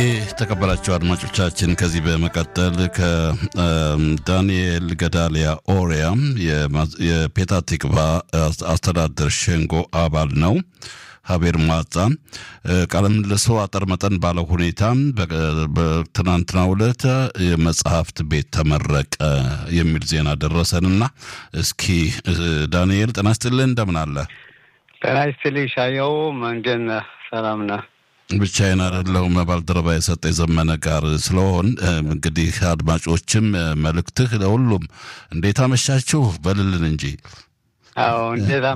የተከበራቸው አድማጮቻችን ከዚህ በመቀጠል ከዳንኤል ገዳሊያ ኦሪያ የፔታ ቲክቫ አስተዳደር ሸንጎ አባል ነው። ሀቤር ማጻ ቃለ ምልልሱ አጠር መጠን ባለው ሁኔታ በትናንትናው ዕለት የመጽሐፍት ቤት ተመረቀ የሚል ዜና ደረሰንና እስኪ ዳንኤል ጤና ይስጥልን፣ እንደምን አለ? ጤና ይስጥልኝ ሻየው፣ መንደን ሰላም ነህ? ብቻዬን አይደለሁም። ባልደረባ የሰጠ የዘመነ ጋር ስለሆን እንግዲህ አድማጮችም መልእክትህ ለሁሉም እንዴት አመሻችሁ በልልን እንጂ አዎ እንዴት